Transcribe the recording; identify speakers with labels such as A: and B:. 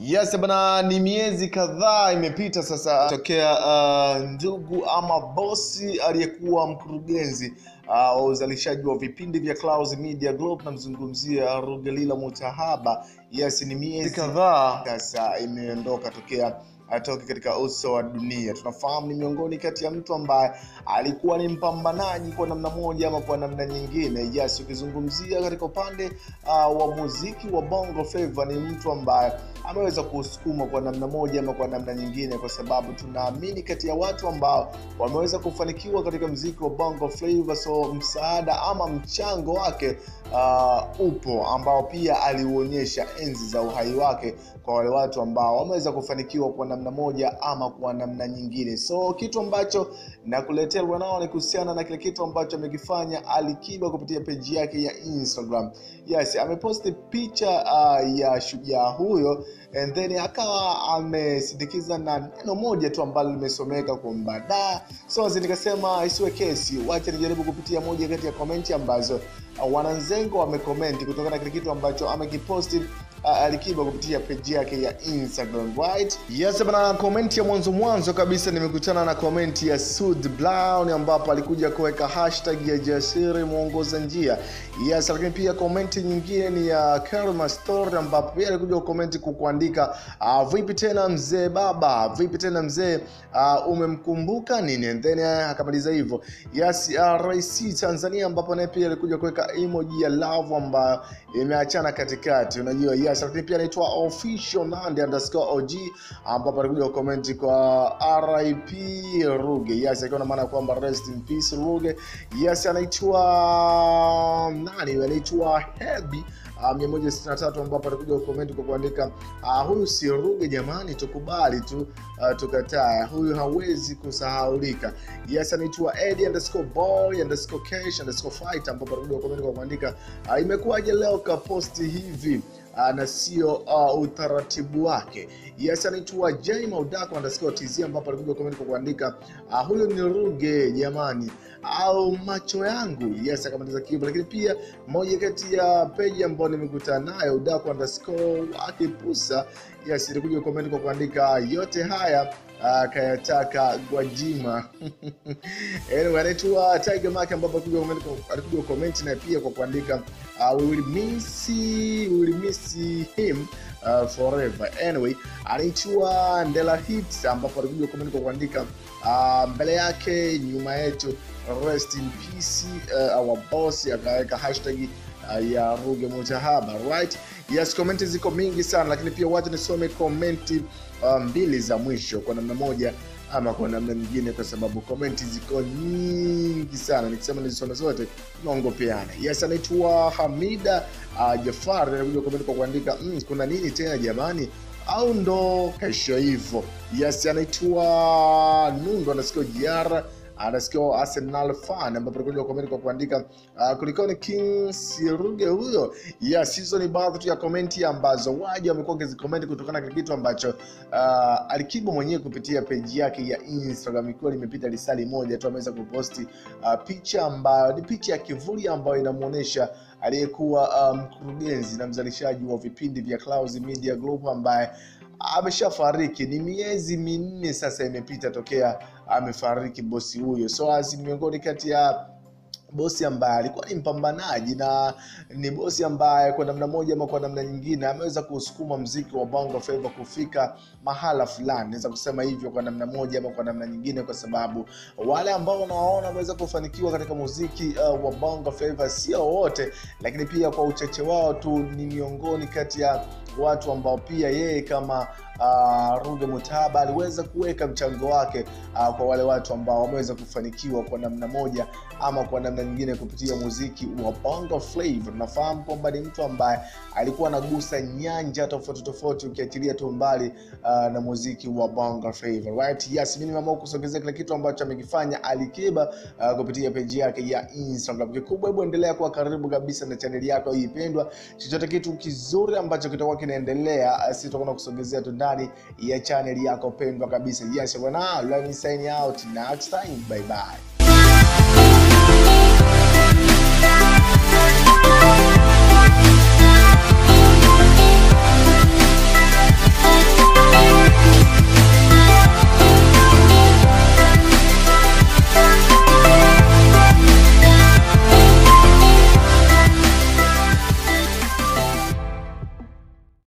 A: Yes bana, ni miezi kadhaa imepita sasa tokea uh, ndugu ama bosi aliyekuwa mkurugenzi uh, wa uzalishaji wa vipindi vya Clouds Media Group, namzungumzia Rugelila Mutahaba. Yes, ni miezi kadhaa sasa imeondoka tokea atoke katika uso wa dunia. Tunafahamu ni miongoni kati ya mtu ambaye alikuwa ni mpambanaji kwa namna moja ama kwa namna nyingine. Yes, ukizungumzia katika upande uh, wa muziki wa Bongo Flava ni mtu ambaye ameweza kusukuma kwa namna moja ama kwa namna nyingine, kwa sababu tunaamini kati ya watu ambao wameweza kufanikiwa katika muziki wa Bongo Flava, so msaada ama mchango wake uh, upo ambao pia aliuonyesha enzi za uhai wake kwa wale watu ambao wameweza kufanikiwa kwa namna moja ama kwa namna nyingine. So kitu ambacho nakuletea nao ni kuhusiana na kile kitu ambacho amekifanya Alikiba kupitia peji yake ya Instagram. Yes, ameposti picha uh, ya shujaa huyo and then akawa amesindikiza na neno moja tu ambalo limesomeka kwamba da. So nikasema isiwe kesi, wacha nijaribu kupitia moja kati ya komenti ambazo uh, wananzengo wamekomenti kutokana na kile kitu ambacho amekiposti uh, Alikiba kupitia peji yake ya Instagram right. Yes bana, komenti ya mwanzo mwanzo kabisa nimekutana na komenti ya Sud Brown ambapo alikuja kuweka hashtag ya Jasiri mwongoza njia. Yes, lakini pia komenti nyingine ni ya Karma Story ambapo pia alikuja kukomenti kukuandika uh, vipi tena mzee baba, vipi tena mzee uh, umemkumbuka nini? And then uh, akamaliza hivyo. Yes, uh, Rais Tanzania ambapo naye pia alikuja kuweka emoji ya love ambayo imeachana katikati, unajua yes, lakini pia anaitwa official Nandi underscore OG ambapo alikuja kukomenti kwa RIP Ruge, yes, akiwa na maana kwamba rest in peace Ruge. Yes, anaitwa nani? Anaitwa Hebi uh, 163 ambapo alikuja kukomenti kwa kuandika uh, huyu si Ruge jamani, tukubali tu uh, tukataa, huyu hawezi kusahaulika. Yes, anaitwa Eddie underscore boy underscore cash underscore fight ambapo alikuja kukomenti kwa kuandika uh, imekuwaje leo kaposti hivi uh, na sio uh, utaratibu wake. Yes, anaitwa J Maudako underscore TZ ambapo alikuja comment kwa kuandika uh, huyo ni Ruge jamani, au macho yangu. Yes, akamaliza kibo. Lakini pia moja kati ya peji ambayo nimekutana nayo Udako underscore akipusa, yes, ilikuja comment kwa kuandika yote haya uh, kayataka Gwajima anyway, anaitwa Tiger Mark ambapo alikuja comment na pia kwa kuandika uh, we will miss we will miss him uh, forever. Anyway, anaitwa Ndela Hits ambapo alikuja comment kwa kuandika uh, mbele yake nyuma yetu rest in peace uh, our boss, akaweka hashtag uh, ya Ruge Mutahaba right. Yes, komenti ziko mingi sana, lakini pia wacha nisome komenti uh, mbili za mwisho kwa namna moja ama kwa namna nyingine, kwa sababu komenti ziko nyingi sana. Nikisema nizisome zote naongopeana. Yes, anaitwa Hamida uh, Jafar anakuja komenti kwa kuandika mm, kuna nini tena jamani, au ndo kesho hivyo. Yes, anaitwa Nundo anasikia jiara anasikia Arsenal fan ambapo alikuja comment kwa kuandika uh, kulikoni King Siruge huyo. Yes, hizo ni baadhi tu ya komenti ambazo waja wamekuwa wakizicomment kutokana na kitu ambacho uh, Alikiba mwenyewe kupitia page yake ya Instagram, ikiwa limepita lisali moja tu ameweza kuposti uh, picha ambayo ni picha ya kivuli ambayo inamuonesha aliyekuwa mkurugenzi um, na mzalishaji wa vipindi vya Clouds Media Group ambaye ameshafariki. Ni miezi minne sasa imepita tokea amefariki bosi huyo, so as ni miongoni kati ya bosi ambaye alikuwa ni mpambanaji na ni bosi ambaye kwa namna moja ama kwa namna nyingine ameweza kusukuma mziki wa Bongo Flava kufika mahala fulani, naweza kusema hivyo kwa namna moja ama kwa namna nyingine, kwa sababu wale ambao unawaona wameweza kufanikiwa katika muziki uh, wa Bongo Flava sio wote, lakini pia kwa uchache wao tu ni miongoni kati ya watu ambao pia yeye kama uh, Ruge Mutahaba aliweza kuweka mchango wake uh, kwa wale watu ambao wameweza kufanikiwa kwa namna moja ama kwa namna nyingine kupitia muziki wa Bongo Flava. Tunafahamu kwamba ni mtu ambaye alikuwa anagusa nyanja tofauti tofauti, ukiachilia tu mbali uh, na muziki wa Bongo Flava right? Yes, mimi nimeamua kusogezea kile kitu ambacho amekifanya Alikiba uh, kupitia peji yake ya Instagram. Kikubwa, hebu endelea kuwa karibu kabisa na chaneli yako hii pendwa, chochote kitu kizuri ambacho kitakuwa kinaendelea, sisi tutakuwa kusogezea tu ndani ya chaneli yako pendwa kabisa. Yes, bwana, let me sign out next time. Bye bye.